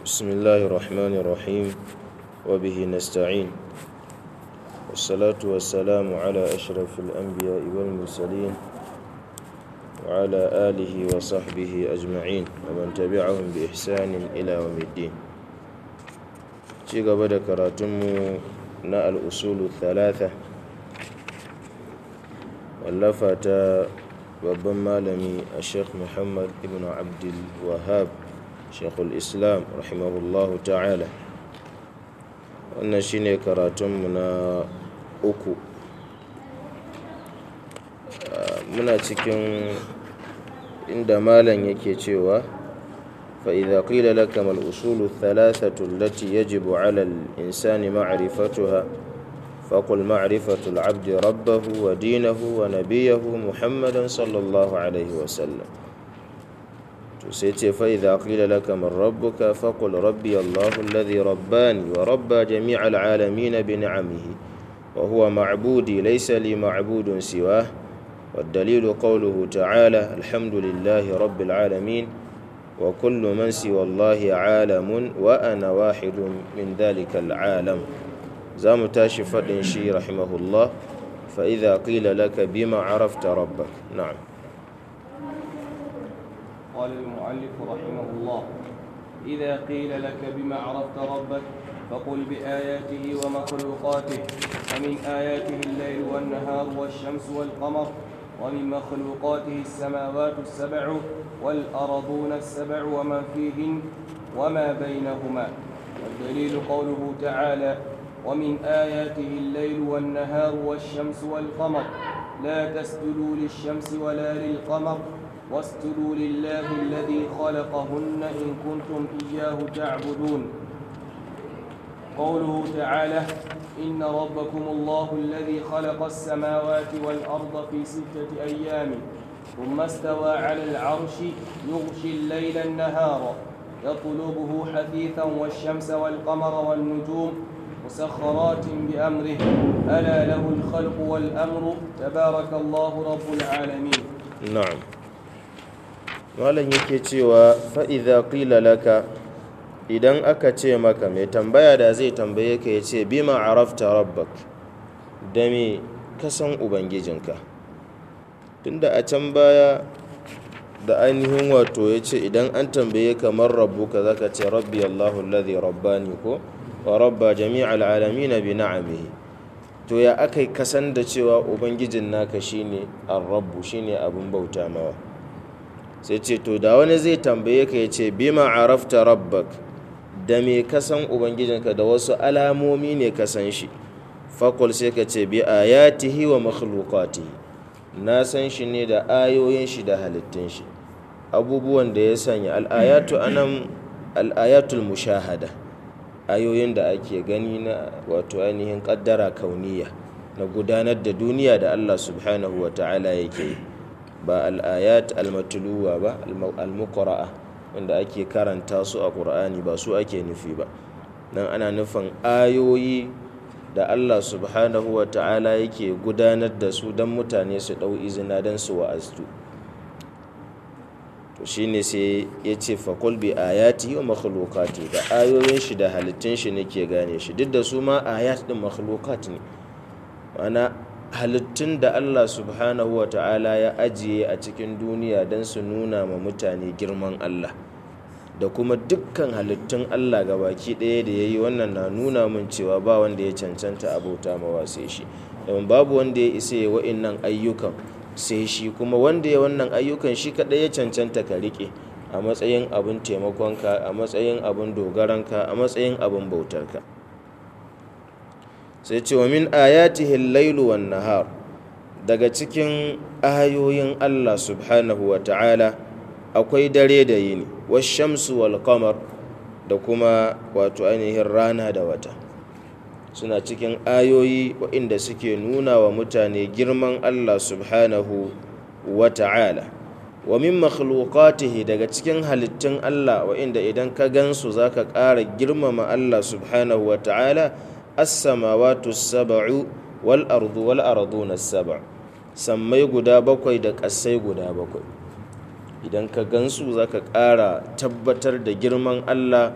بسم الله الرحمن الرحيم وبه نستعين والصلاة والسلام على أشرف الأنبياء والمرسلين وعلى آله وصحبه أجمعين ومن تبعهم بإحسان إلى يوم الدين ci gaba da karatunmu na al'usulu thalatha wallafa ta babban malami a sheikh muhammad ibn abdul wahab sheikhul islam rahimahullahu ta'ala wannan shine karatunmu na uku muna cikin inda malam yake cewa فإذا قيل لك ما الأصول الثلاثة التي يجب على الإنسان معرفتها فقل معرفة العبد ربه ودينه ونبيه محمدا صلى الله عليه وسلم تسيتي فإذا قيل لك من ربك فقل ربي الله الذي رباني وربى جميع العالمين بنعمه وهو معبودي ليس لي معبود سواه والدليل قوله تعالى الحمد لله رب العالمين وكل من سوى الله عالم وأنا واحد من ذلك العالم زام تاشي فدن شي رحمه الله فإذا قيل لك بما عرفت ربك نعم قال المؤلف رحمه الله إذا قيل لك بما عرفت ربك فقل بآياته ومخلوقاته ومن آياته الليل والنهار والشمس والقمر ومن مخلوقاته السماوات السبع والأرضون السبع ومن فيهن وما بينهما والدليل قوله تعالى ومن آياته الليل والنهار والشمس والقمر لا تسجدوا للشمس ولا للقمر واسجدوا لله الذي خلقهن إن كنتم إياه تعبدون قوله تعالى إن ربكم الله الذي خلق السماوات والأرض في ستة أيام ثم استوى على العرش يغشي الليل النهار يطلبه حثيثا والشمس والقمر والنجوم مسخرات بأمره ألا له الخلق والأمر تبارك الله رب العالمين نعم malam yake cewa fa'iza ƙila laka idan aka ce maka mai tambaya da zai tambaye ka ya ce bima arafta rabbak da me kasan ubangijinka tunda a can baya da ainihin wato ya ce idan an tambaye kamar rabbuka zaka ce rabbi allahu alladhi rabbani ko wa rabba jami'al alamin bi na'amihi to ya akai kasan da cewa ubangijin naka shine ar-rabbu shine abun bauta mawa sai ce to da wani zai tambaye ka ya ce bima arafta rabbak da me kasan ubangijinka da wasu alamomi ne kasan shi fakul sai ka ce bi ayatihi wa makhluqatihi na san shi ne da ayoyin shi da halittun shi abubuwan da ya sanya al'ayatu anan al'ayatul mushahada ayoyin da ake gani na wato ainihin kaddara kauniya na gudanar da duniya da Allah subhanahu wa ta'ala yake yi ba al'ayat al-matluwa ba al-muqra'a wanda ake karanta su a ƙur'ani ba su ake nufi ba nan ana nufin ayoyi da Allah subhanahu wa ta'ala yake gudanar da su don mutane su ɗau izina don su wa'aztu to shine sai ya ce fakul bi ayati wa makhlukati da ayoyin shi da halittun shi nake gane shi duk da su ma ayat din makhlukat ne ma'ana halittun da Allah subhanahu wa ta'ala ya ajiye a cikin duniya don su nuna ma mutane girman Allah da kuma dukkan halittun Allah ga baki ɗaya da ya yi wannan na nuna min cewa ba wanda ya cancanta abota mawa sai shi domin babu wanda ya isa ya wa'innan ayyukan sai shi kuma wanda ya wannan ayyukan shi kaɗai ya cancanta ka riƙe a matsayin abin taimakonka a matsayin abin dogaranka a matsayin abin bautarka sai ce wa min ayatihi lailu wan nahar daga cikin ayoyin Allah subhanahu wa ta'ala akwai dare da yini washamsu wal qamar da kuma wato ainihin rana da wata suna cikin ayoyi waɗanda suke nuna wa mutane girman Allah subhanahu wa ta'ala wa min makhluqatihi daga cikin halittun Allah waɗanda idan ka gansu zaka ƙara girmama Allah subhanahu wa ta'ala as-samawati sab'u wal ardu wal arduna sab' sammai guda bakwai da ƙasai guda bakwai idan ka gansu za ka ƙara tabbatar da girman Allah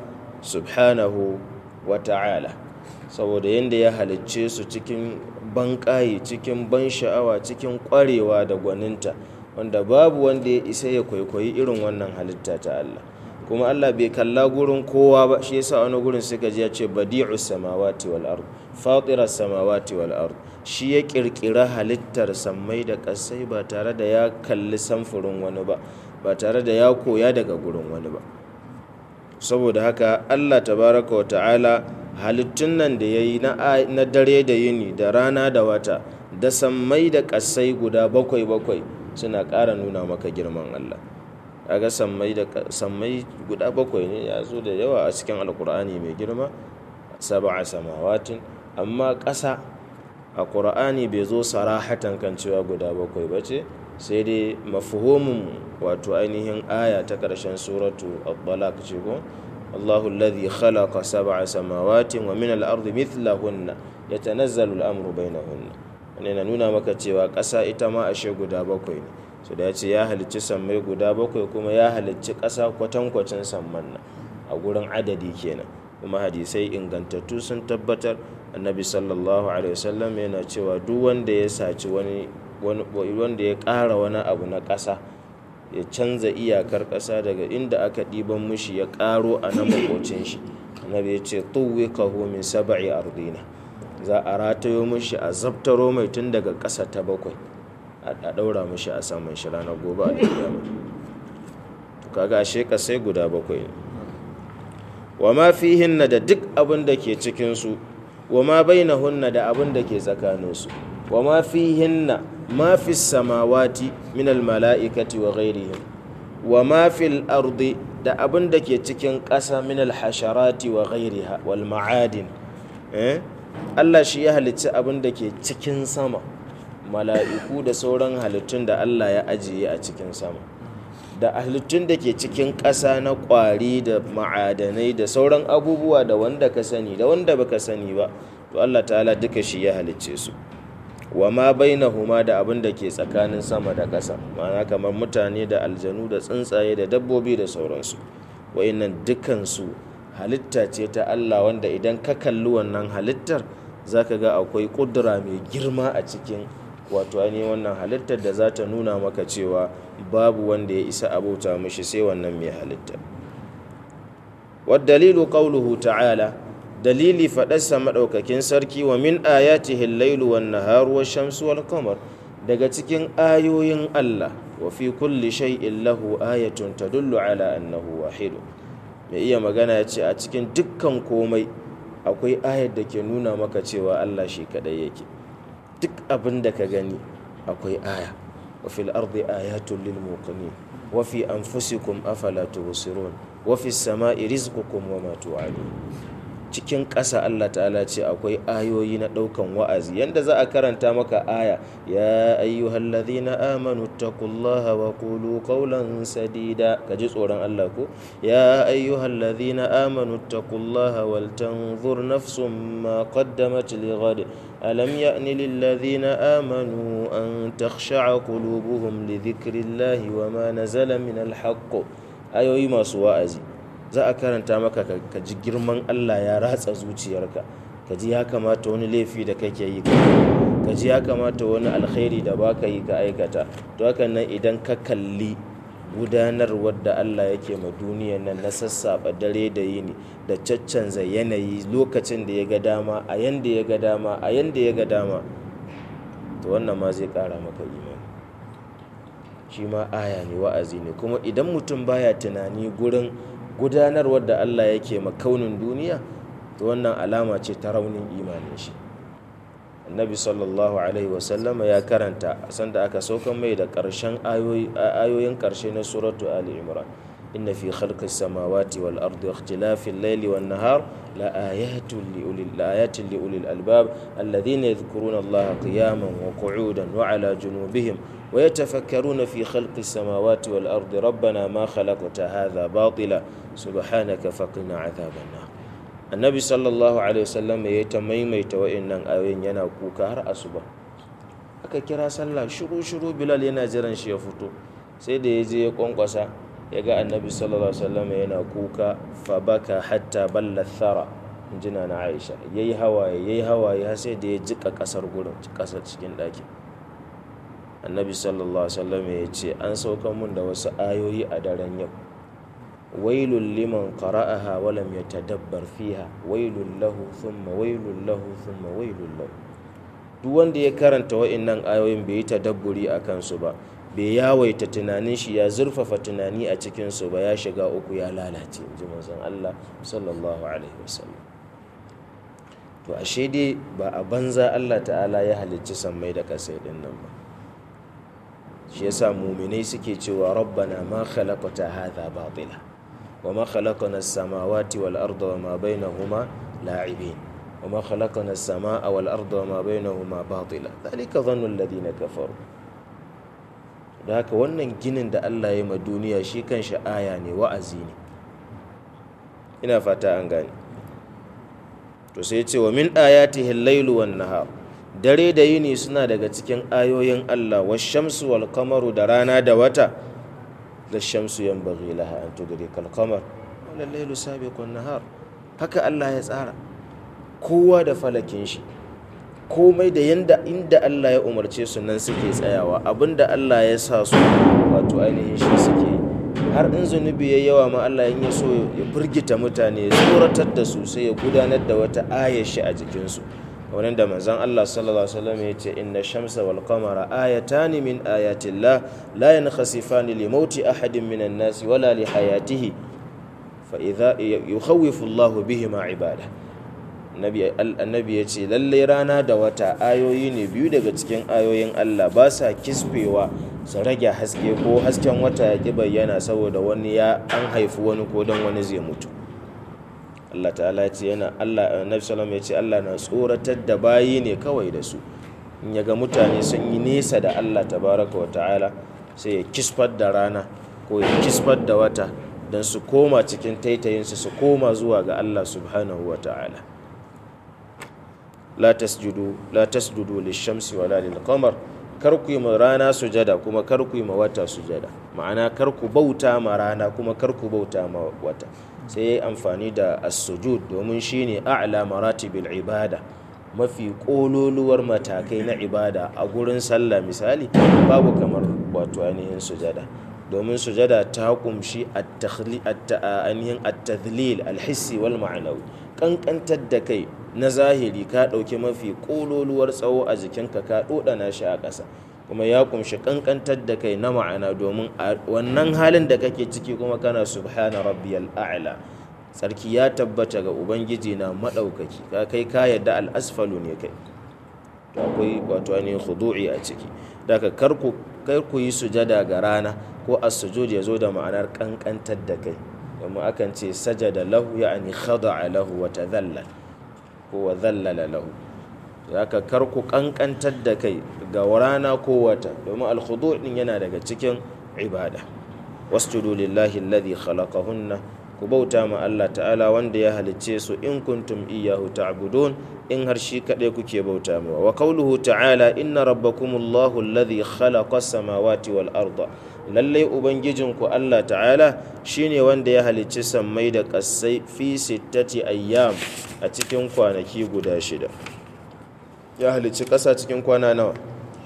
subhanahu wa ta'ala saboda yadda ya halicce su cikin banƙaye cikin ban sha'awa cikin ƙwarewa da gwaninta wanda babu wanda ya isa ya kwaikwayi irin wannan halitta ta Allah kuma Allah bai kalla gurin kowa ba shi yasa wani gurin suka ji ya ce badi'u samawati wal ard fatira samawati wal ard shi ya kirkira halittar sammai da ƙasai ba tare da ya kalli samfurin wani ba ba tare da ya koya daga gurin wani ba saboda haka Allah tabaraka wa ta'ala halittun nan da ya yi na dare da yini da rana da wata da sammai da ƙasai guda bakwai bakwai suna ƙara nuna maka girman Allah kaga sammai da sammai guda bakwai ne ya zo da yawa a cikin alkur'ani mai girma sab'a samawatin amma ƙasa a ƙur'ani bai zo sarahatan kan cewa guda bakwai ba ce sai dai mafhumin wato ainihin aya ta ƙarshen suratu al-balaq ce ko Allahu alladhi khalaqa sab'a samawatin wa min al-ardi mithlahunna yatanazzalu al-amru bainahunna wannan yana nuna maka cewa ƙasa ita ma ashe guda bakwai ne su da ya ce ya halicci sammai guda bakwai kuma ya halicci ƙasa kwatankwacin samman nan a gurin adadi kenan kuma hadisai ingantattu sun tabbatar annabi sallallahu alaihi wasallam yana cewa duk wanda ya saci wani wanda ya ƙara wani abu na ƙasa ya canza iyakar ƙasa daga inda aka ɗiban mushi ya ƙaro a na makocin shi annabi ya ce tuwikahu min sab'i ardina za a ratayo mushi a zabtaro mai tun daga ƙasa ta bakwai a ɗaura mushi a saman shi ranar gobe a kiyama to kaga ashe sai guda bakwai ne wa ma fihinna da duk abin da ke cikin su wa ma bainahunna da abin da ke tsakanin su wa ma fihinna ma fi samawati min al mala'ikati wa ghairihim wa ma fil ardi da abin da ke cikin ƙasa min al hasharati wa ghairiha wal ma'adin eh Allah shi ya halicci abin da ke cikin sama mala'iku da sauran halittun da Allah ya ajiye a cikin sama da halittun da ke cikin ƙasa na ƙwari da ma'adanai da sauran abubuwa da wanda ka sani da wanda baka sani ba to Allah ta'ala duka shi ya halicce su wa ma bainahuma da abin da ke tsakanin sama da ƙasa ma'ana kamar mutane da aljanu da tsuntsaye da dabbobi da sauransu wa'innan dukansu halitta ce ta Allah wanda idan ka kalli wannan halittar zaka ga akwai ƙudura mai girma a cikin wato ainihin wannan halittar da za ta nuna maka cewa babu wanda ya isa abauta mishi sai wannan mai halittar dalilu qauluhu ta'ala dalili faɗarsa maɗaukakin sarki wa min ayatihi al-lailu wan naharu wash-shamsu wal qamar daga cikin ayoyin Allah wa fi kulli shay'in lahu ayatun tadullu ala annahu wahid mai iya magana ya ce a cikin dukkan komai akwai ayar da ke nuna maka cewa Allah shi kadai yake duk abin da ka gani akwai aya wa fil ardi ayatun lil muqinin wa fi anfusikum afala tubsirun wa fis sama'i rizqukum wa ma tu'adun cikin ƙasa Allah ta'ala ce akwai ayoyi na ɗaukan wa'azi yanda za a karanta maka aya ya ayyuhal ladhina amanu taqullaha wa qulu qawlan sadida kaji tsoron Allah ko ya ayyuhal ladhina amanu taqullaha wal tanzur nafsum ma qaddamat lighad alam ya'ni lil ladhina amanu an takhsha'a qulubuhum li dhikrillahi wa ma nazala min al haqq ayoyi masu wa'azi za a karanta maka ka ji girman Allah ya ratsa zuciyarka ka ji ya kamata wani laifi da kake yi ka ji ya kamata wani alkhairi da baka yi ka aikata to hakan nan idan ka kalli gudanarwar da Allah yake ma duniyar nan na sassaɓa dare da yini da caccanza yanayi lokacin da ya ga dama a yanda ya ga dama a yanda ya ga dama to wannan ma zai ƙara maka imani shi ma aya ne wa'azi ne kuma idan mutum baya tunani gurin gudanarwar da Allah yake makaunin duniya to wannan alama ce ta raunin imanin shi annabi sallallahu alaihi wasallama ya karanta sanda aka saukan mai da ƙarshen ayoyin ƙarshe na suratu ali imran inna fi khalqis samawati wal ardi ikhtilafil layli wan nahar la ayatin li ulil la ayatin li ulil albab alladhina yadhkuruna allaha qiyaman wa qu'udan wa ala junubihim ويتفكرون في خلق السماوات والأرض ربنا ما خلقت هذا باطلا سبحانك فقنا عذاب النار النبي صلى الله عليه وسلم يتميميت وإن أوين yana kuka har asuba aka kira sallah shiru shiru bilal yana jiran shi ya fito sai da ya je ya kwankwasa ya ga annabi sallallahu alaihi wasallam yana kuka fa baka hatta balla thara jina na aisha yayi hawaye yayi hawaye har sai da ya jika kasar gurin kasar cikin ɗakin annabi sallallahu alaihi wasallam ya ce an sauka mun da wasu ayoyi a daren yau wailul liman qara'aha wa lam yatadabbar fiha wailul lahu thumma wailul lahu thumma wailul lahu duk wanda ya karanta wa'annan ayoyin bai yi tadabburi a kansu ba bai yawaita tunanin shi ya zurfafa tunani a cikin su ba ya shiga uku ya lalace in ji manzon Allah sallallahu alaihi wasallam to ashe dai ba a banza Allah ta'ala ya halicci sammai da kasai din nan ba shi yasa muminai suke cewa rabbana ma khalaqta hadha batila wa ma khalaqna as-samawati wal arda wa ma bainahuma la'ibin wa ma khalaqna as-samaa wal arda wa ma bainahuma batila dhalika dhannu alladhina kafaru da haka wannan ginin da Allah ya ma duniya shi kanshi aya ne wa'azi ne ina fata an gane to sai ce wa min ayatihi al-lailu wan nahar dare da yini suna daga cikin ayoyin Allah wa shamsu wal kamaru da rana da wata da shamsu yanbaghi laha an tudrika al qamar wal laylu sabiqun nahar haka Allah ya tsara kowa da falakin shi komai da yanda inda Allah ya umarce su nan suke tsayawa abinda Allah ya sa su wato ainihin shi suke har in zunubi ya yawa ma Allah in ya so ya firgita mutane ya tsoratar da su sai ya gudanar da wata ayar shi a jikinsu kamar da manzon Allah sallallahu alaihi wasallam ya ce inna shamsa wal qamara ayatani min ayatillah la yankhasifani li mauti ahadin minan nas wala li hayatihi fa idza yukhawifu Allahu bihima ibada annabi ya ce lallai rana da wata ayoyi ne biyu daga cikin ayoyin Allah ba sa kisfewa su rage haske ko hasken wata ya ƙi bayyana saboda wani ya an haifi wani ko don wani zai mutu Allah ta'ala ce yana Allah annabi sallam ya ce Allah na tsoratar da bayi ne kawai da su in ya ga mutane sun yi nesa da Allah tabaraka wa ta'ala sai ya kisfar da rana ko ya kisfar da wata don su koma cikin taitayinsu su koma zuwa ga Allah subhanahu wa ta'ala la tasjudu la tasjudu lishamsi wala lilqamar kar ku yi ma rana sujada kuma kar ku yi ma wata sujada ma'ana kar ku bauta ma rana kuma kar ku bauta ma wata sai yayi amfani da as-sujud domin shine a'la maratibil ibada mafi kololuwar matakai na ibada a gurin sallah misali babu kamar wato ainihin sujada domin sujada ta kumshi ainihin at-tadhlil al-hissi wal ma'anawi kankantar da kai na zahiri ka ɗauki mafi ƙololuwar tsawo a jikinka ka ɗoɗana shi a ƙasa kuma ya kumshi kankantar da kai na ma'ana domin a wannan halin da kake ciki kuma kana subhana rabbiyal a'la sarki ya tabbata ga ubangiji na maɗaukaki ka kai ka yadda al'asfalu ne kai to akwai wato ainihin khudu'i a ciki daga kar ku yi sujada ga rana ko as-sujud ya zo da ma'anar kankantar da kai domin akan ce sajada lahu ya'ani khada'a lahu wa tadhallal ko wa dhallala lahu zaka kar ku kankantar da kai ga rana ko wata domin al-khudu' din yana daga cikin ibada wasjudu lillahi alladhi khalaqahunna ku bauta ma Allah ta'ala wanda ya halicce su in kuntum iyyahu ta'budun in har shi kadai kuke bauta mawa wa qawluhu ta'ala inna rabbakumullahu alladhi khalaqa as-samawati wal arda lallai ubangijinku Allah ta'ala shine wanda ya halicci sammai da ƙasai fi sittati ayyam a cikin kwanaki guda shida ya halicci ƙasa cikin kwana nawa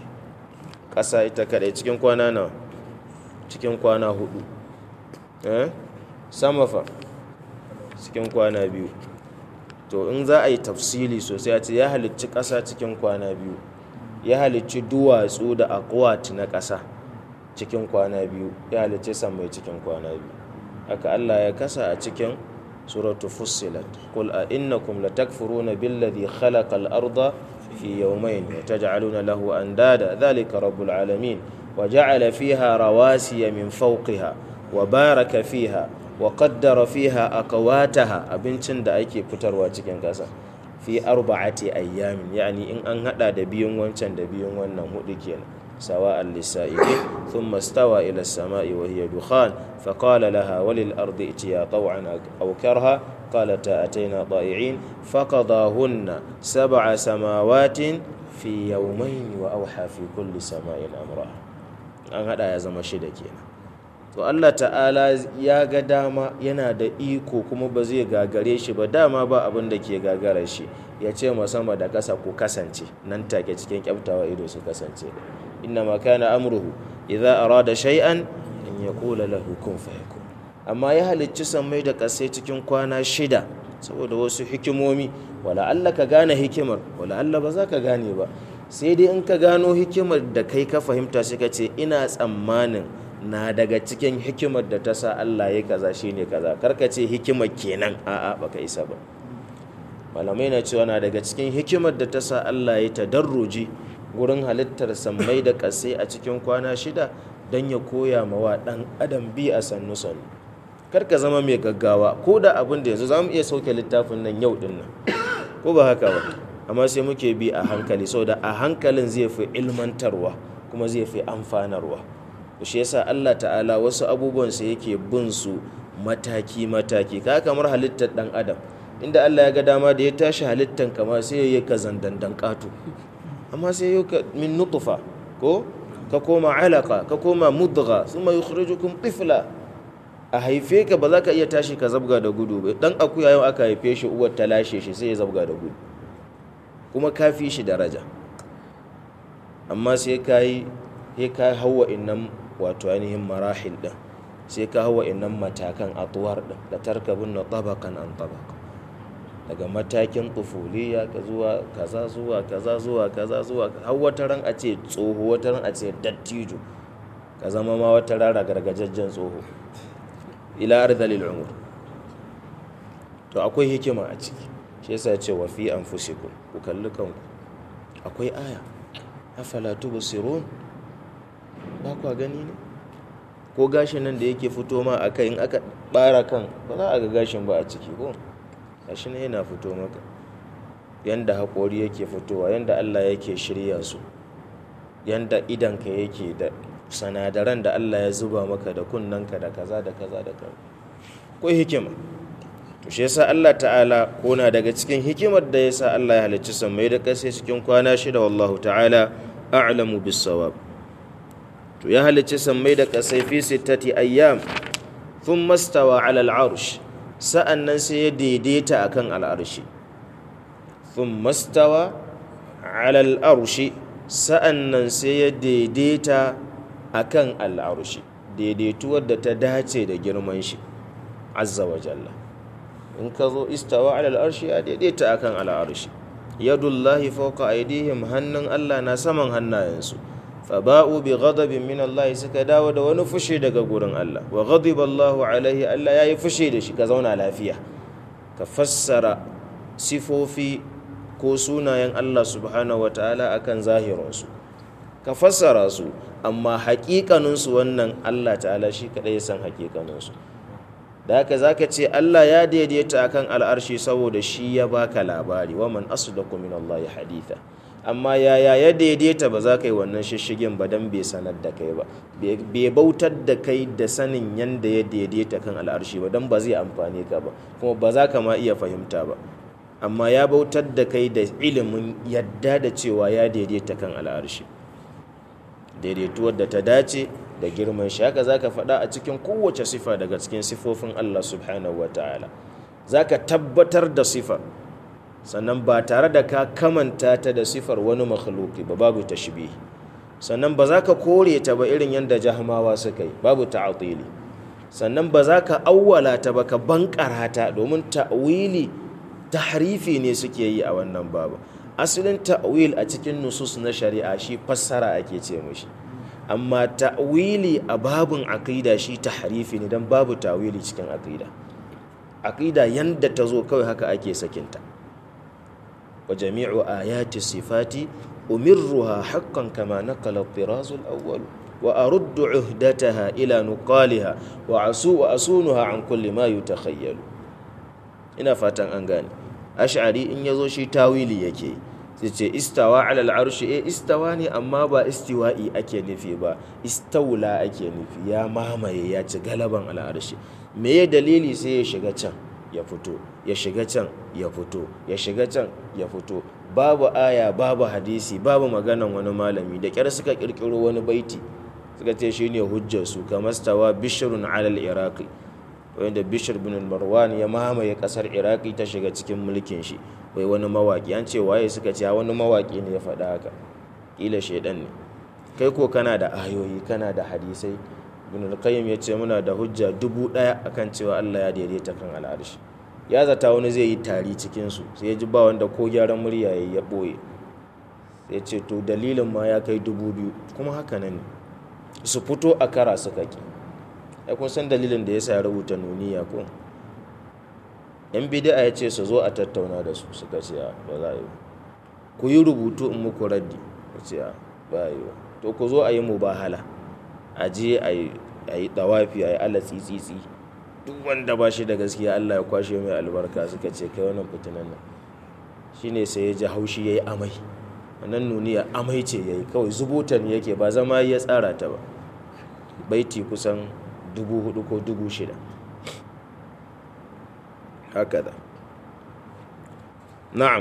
ƙasa ita kaɗai cikin kwana nawa cikin kwana hudu eh sama fa cikin kwana biyu to in za a yi tafsili sosai a ce ya halicci ƙasa cikin kwana biyu ya halicci duwatsu da akwati na ƙasa cikin kwana biyu ya halicce mai cikin kwana biyu haka Allah ya kasa a cikin suratu fussilat qul a innakum latakfuruna billadhi khalaqa al-arda fi yawmayn wa taj'aluna lahu andada dhalika rabbul alamin wa ja'ala fiha rawasiya min fawqiha wa baraka fiha wa qaddara fiha aqwataha abincin da ake fitarwa cikin kasa fi arba'ati ayyamin yani in an hada da biyun wancan da biyun wannan hudu kenan سواء للسائلين ثم استوى إلى السماء وهي دخان فقال لها وللأرض ائتيا طوعا أو كرها قالتا أتينا طائعين فقضاهن سبع سماوات في يومين وأوحى في كل سماء أمرها an haɗa ya zama shida kenan to Allah ta'ala ya ga dama yana da iko kuma ba zai gagare shi ba dama ba abin da ke gagara shi ya ce ma sama da ƙasa ku kasance nan take cikin kyaftawa ido su kasance inna ma kana amruhu idza arada shay'an an yaqula lahu kun fayakun amma ya halicci sammai da ƙasai cikin kwana shida saboda wasu hikimomi wala Allah ka gane hikimar wala Allah ba za ka gane ba sai dai in ka gano hikimar da kai ka fahimta shi ka ce ina tsammanin na daga cikin hikimar da ta sa Allah ya kaza shine kaza karka ce hikimar kenan a'a baka isa ba malamai na cewa na daga cikin hikimar da ta sa Allah ya tadarruji gurin halittar sammai da ƙasai a cikin kwana shida don ya koya ma wa ɗan adam bi a sannu sannu karka zama mai gaggawa ko da abin da yanzu za mu iya sauke littafin nan yau din nan ko ba haka ba amma sai muke bi a hankali saboda a hankalin zai fi ilmantarwa kuma zai fi amfanarwa shi yasa Allah ta'ala wasu abubuwan sa yake bin su mataki mataki ka kamar halittar dan adam inda Allah ya ga dama da ya tashi halittan kama sai ya yi ka zandandan katu amma sai ya ka min nutfa ko ka koma alaka ka koma mudgha thumma yukhrijukum tifla a haife ka ba za ka iya tashi ka zabga da gudu ba dan akuya yau aka haife shi uwar ta lashe shi sai ya zabga da gudu kuma ka fi shi daraja amma sai ka yi sai ka hawa innan wato ainihin marahil din sai ka hawa innan matakan atuwar din da tarkabun na tabakan an tabaka daga matakin tufuliya ka zuwa kaza zuwa kaza zuwa kaza zuwa har wata ran a ce tsoho wata ran a ce dattijo ka zama ma wata rara gargajajjen tsoho ila ardalil umur to akwai hikima a ciki shi yasa ce wa fi anfusikum ku kalli kanku akwai aya afala tubsirun ba kwa gani ne ko gashin nan da yake fito ma a kai in aka bara kan ba za a ga gashin ba a ciki ko gashi ne yana fito maka yanda haƙori yake fitowa yanda Allah yake shirya su yanda idanka yake da sanadaran da Allah ya zuba maka da kunnanka da kaza da kaza da kaza ko hikima to shi yasa Allah ta'ala kona daga cikin hikimar da yasa Allah ya halicci sammai da ƙasa cikin kwana shida wallahu ta'ala a'lamu bis-sawab to ya halicci sammai da ƙasa fi sittati ayyam thumma stawa 'ala al-'arsh sa'annan sai ya daidaita akan al-arshi thumma stawa 'ala al-arshi sa'annan sai ya daidaita akan al'arshi daidaituwar da ta dace da girman shi azza wa jalla in ka zo istawa ala al'arshi ya daidaita akan al'arshi yadullahi fawqa aydihim hannun Allah na saman hannayensu faba'u bi ghadabin min Allah suka dawo da wani fushi daga gurin Allah wa ghadiba Allahu alaihi Allah yayi fushi da shi ka zauna lafiya ka fassara sifofi ko sunayen Allah subhanahu wataala akan zahirinsu ka fassara su amma haƙiƙaninsu wannan Allah ta'ala shi kaɗai ya san haƙiƙaninsu da haka za ka ce Allah ya daidaita akan al'arshi saboda shi ya baka labari wa man asdaqu min Allah haditha amma yaya ya daidaita ba za ka yi wannan shishigin ba dan bai sanar da kai ba bai bautar da kai da sanin yanda ya daidaita kan al'arshi ba dan ba zai amfane ka ba kuma ba za ka ma iya fahimta ba amma ya bautar da kai da ilimin yadda da cewa ya daidaita kan al'arshi daidaituwar da ta dace da girman shi haka zaka faɗa a cikin kowace sifa daga cikin sifofin Allah subhanahu wata'ala zaka tabbatar da sifar sannan ba tare da ka kamanta ta da sifar wani makhluki ba babu tashbihi sannan ba za ka kore ta ba irin yadda jahmawa suka yi babu ta'atili sannan ba za ka awwala ta ba ka bankara ta domin ta'wili tahrifi ne suke yi a wannan babu asalin ta'wil a cikin nusus na shari'a shi fassara ake ce mashi amma ta'wili a babun aqida shi tahrifi ne dan babu ta'wili cikin aqida aqida yanda ta zo kawai haka ake sakinta wa jami'u ayati sifati umirruha haqqan kama naqala al-tiraz al-awwal wa aruddu uhdataha ila nuqaliha wa asu wa asunuha an kulli ma yutakhayyalu ina fatan an gane ash'ari in yazo shi tawili yake sai ce istawa ala al'arshi eh istawa ne amma ba istiwa'i ake nufi ba istaula ake nufi ya mamaye ya ci galaban al'arshi me ya dalili sai ya shiga can ya fito ya shiga can ya fito ya shiga can ya fito babu aya babu hadisi babu maganan wani malami da kyar suka kirkiro wani baiti suka suka ce shine hujjar su kamar stawa bishrun alal iraqi wanda bishr bin marwan ya mamaye kasar iraqi ta shiga cikin mulkin shi wai wani mawaki an ce waye suka ce wani mawaki ne ya faɗa haka kila shaidan ne kai ko kana da ayoyi kana da hadisai ibn al-qayyim ya ce muna da hujja dubu ɗaya akan cewa Allah ya daidaita kan al'arshi ya zata wani zai yi tari cikin su sai ya ji ba wanda ko gyaran murya yayi ya boye sai ce to dalilin ma ya kai dubu biyu kuma haka nan ne su fito a kara suka ki ai kun san dalilin da yasa ya rubuta nuniya ko yan bid'a ya ce su zo a tattauna da su suka ce ba za a yi ku yi rubutu in muku raddi ya ce ba yi to ku zo a yi mubahala a je a yi dawafi a yi ala tsitsitsi duk wanda ba shi da gaskiya Allah ya kwashe mai albarka suka ce kai wannan fitinan nan shine sai ya ji haushi ya yi amai wannan nuniya amai ce ya yi kawai zubutan yake ba zama ya tsara ta ba baiti kusan dubu hudu ko dubu shida haka da na'am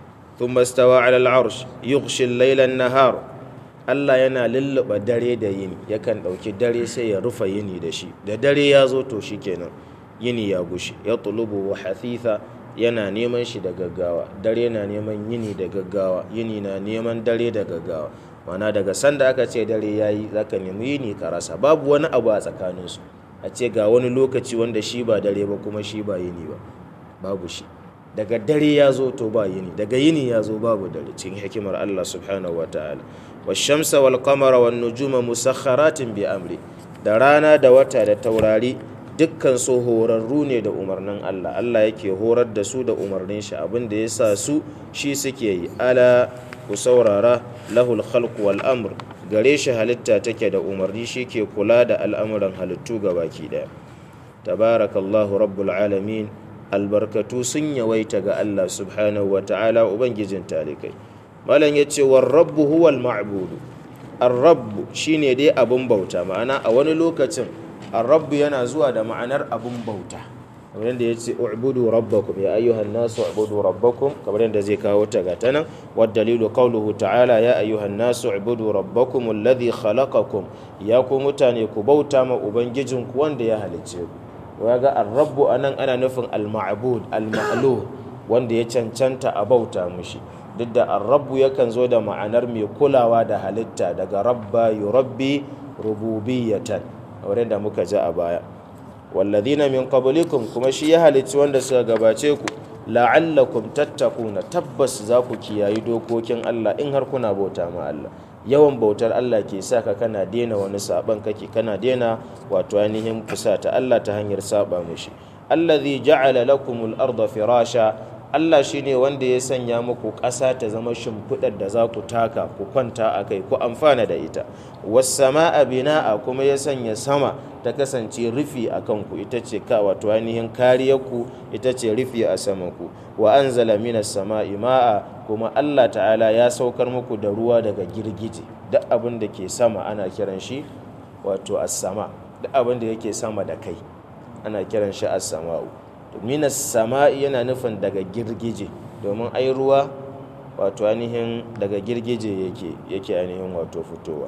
ثم استوى على العرش يغشي الليل النهار Allah yana lulluɓa dare da yini yakan ɗauki dare sai ya rufe yini da shi da dare ya zo to shi kenan yini ya gushi ya tulubu wa hathitha yana neman shi da gaggawa dare na neman yini da gaggawa yini na neman dare da gaggawa mana daga sanda aka ce dare ya yi za ka nemi yini ka rasa babu wani abu a tsakaninsu a ce ga wani lokaci wanda shi ba dare ba kuma shi ba yini ba babu shi daga dare ya zo to ba yini daga yini ya zo babu dare cikin hikimar Allah subhanahu wa ta'ala والشمس والقمر والنجوم مسخرات بأمره da rana da wata da taurari dukkan su horarru ne da umarnin Allah Allah yake horar da su da umarnin shi abin da ya sa su shi suke yi ala ku saurara lahul khalq wal amr gare shi halitta take da umarni shi ke kula da al'amuran halittu baki daya tabarakallahu rabbul alamin albarkatu sun yawaita ga Allah subhanahu wa ta'ala ubangijin talikai malam ya ce war rabbu huwal ma'budu ar-rabbu shine dai abun bauta ma'ana a wani lokacin ar-rabbu yana zuwa da ma'anar abun bauta kamar yadda ya ce u'budu rabbakum ya ayyuhan nasu u'budu rabbakum kamar yadda zai kawo ta ga tanan wad dalilu qawluhu ta'ala ya ayyuhan nasu u'budu rabbakum alladhi khalaqakum ya ku mutane ku bauta ma ubangijinku wanda ya halicce ku ya ga ar-rabbu anan ana nufin al-ma'bud al-ma'luh wanda ya cancanta a bauta mushi duk da arrabu yakan zo da ma'anar mai kulawa da halitta daga rabba yurabbi rububiyatan wurin da muka ji a baya walladhina min qablikum kuma shi ya halicci wanda suka gabace ku la'allakum tattakuna tabbas za ku kiyayi dokokin Allah in har kuna bauta ma Allah yawan bautar Allah ke sa ka kana dena wani saban kake kana dena wato ainihin fusata Allah ta hanyar saba mushi allazi ja'ala lakumul arda firasha Allah shi ne wanda ya sanya muku ƙasa ta zama shimfiɗar da za ku taka ku kwanta a kai ku amfana da ita wasama a bina'a kuma ya sanya sama ta kasance rufi a kanku ita ce ka wato ainihin kariyarku ita ce rufi a samanku wa an zala minas sama'i ma'a kuma Allah ta'ala ya saukar muku da ruwa daga girgije duk abin da ke sama ana kiran shi wato as-sama duk abin da yake sama da kai ana kiran shi as-sama'u minas sama'i yana nufin daga girgije domin ai ruwa wato ainihin daga girgije yake yake ainihin wato fitowa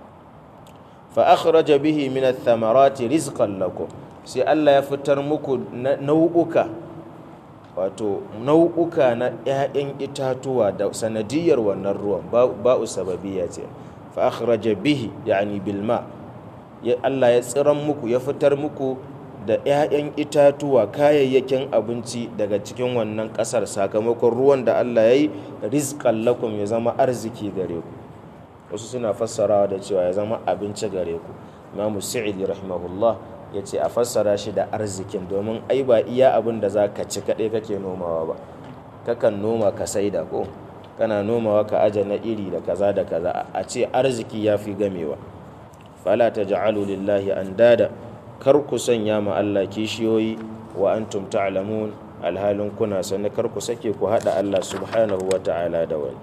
fa akhraja bihi min ath-thamarati rizqan lakum sai Allah ya fitar muku nau'uka wato nau'uka na 'ya'yan itatuwa da sanadiyar wannan ruwan ba'u sababiyya ce fa akhraja bihi yani bil ma Allah ya tsiran muku ya fitar muku da 'ya'yan itatuwa kayayyakin abinci daga cikin wannan ƙasar sakamakon ruwan da Allah ya yi rizqan lakum ya zama arziki gare ku wasu suna fassarawa da cewa ya zama abinci gare ku imamu sa'idi rahimahullah ya ce a fassara shi da arzikin domin ai ba iya abin da za ka ci kaɗai kake nomawa ba kakan noma ka saida ko kana nomawa ka aje na iri da kaza da kaza a ce arziki ya fi gamewa fala ta ja'alu lillahi andada kar ku sanya ma Allah kishiyoyi wa antum ta'lamun alhalin kuna sani kar ku sake ku hada Allah subhanahu wa ta'ala da wani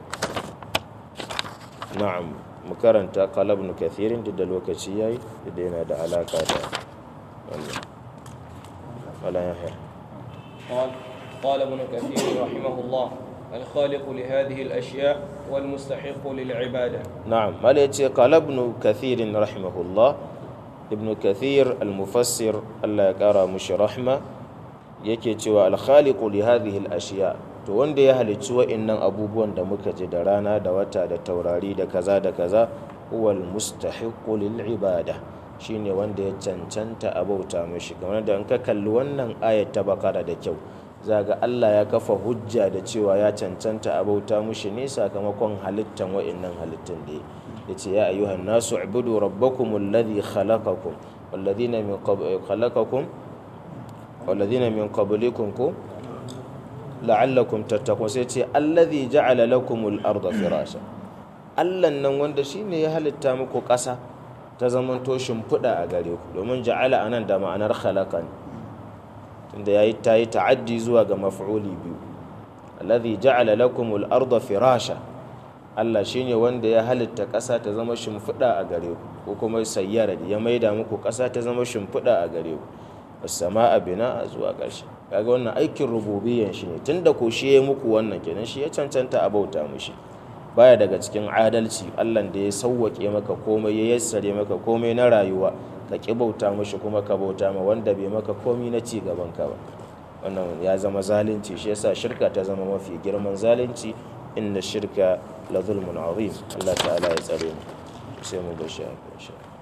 na'am mu karanta qalab ibn kathirin da lokaci yayi da yana da alaka da wannan wala yahya قال قال ابن كثير رحمه الله الخالق لهذه الأشياء والمستحق للعبادة نعم ما يتي قال ابن كثير رحمه الله ابن كثير المفسر الله يقرا مش رحمه yake cewa alkhaliqu li hadhihi al-ashiya to wanda ya halicci wa'annan abubuwan da muka ji da rana da wata da taurari da kaza da kaza huwal mustahiqqu lil ibada shine wanda ya cancanta a bauta mishi kamar da in ka kalli wannan ayat ta bakara da kyau zaga Allah ya kafa hujja da cewa ya cancanta a bauta mishi ne sakamakon halittan wa'annan halittun da yace ya ayyuhan nasu ibudu rabbakum alladhi khalaqakum walladhina min khalaqakum walladhina min qablikum ko la'allakum tattaqun sai ce alladhi ja'ala lakumul arda firasha Allah nan wanda shine ya halitta muku ƙasa ta zamanto shimfiɗa a gare ku domin ja'ala anan da ma'anar khalaqa ne tunda yayi ta yi ta'addi zuwa ga maf'uli biyu alladhi ja'ala lakumul arda firasha Allah shine wanda ya halitta ƙasa ta zama shimfiɗa a gare ku ko kuma sayyara ya maida muku ƙasa ta zama shimfiɗa a gare ku as-sama'a bina zuwa ƙarshe kaga wannan aikin rububiyyan shi ne tunda ko shi ya muku wannan kenan shi ya cancanta a bauta mishi baya daga cikin adalci Allah da ya sauwake maka komai ya yassare maka komai na rayuwa ka ki bauta mishi kuma ka bauta ma wanda bai maka komai na ci gaban ka ba wannan ya zama zalunci shi yasa shirka ta zama mafi girman zalunci inna shirka la zulmun azim Allah ta'ala ya tsare mu sai mu gashi a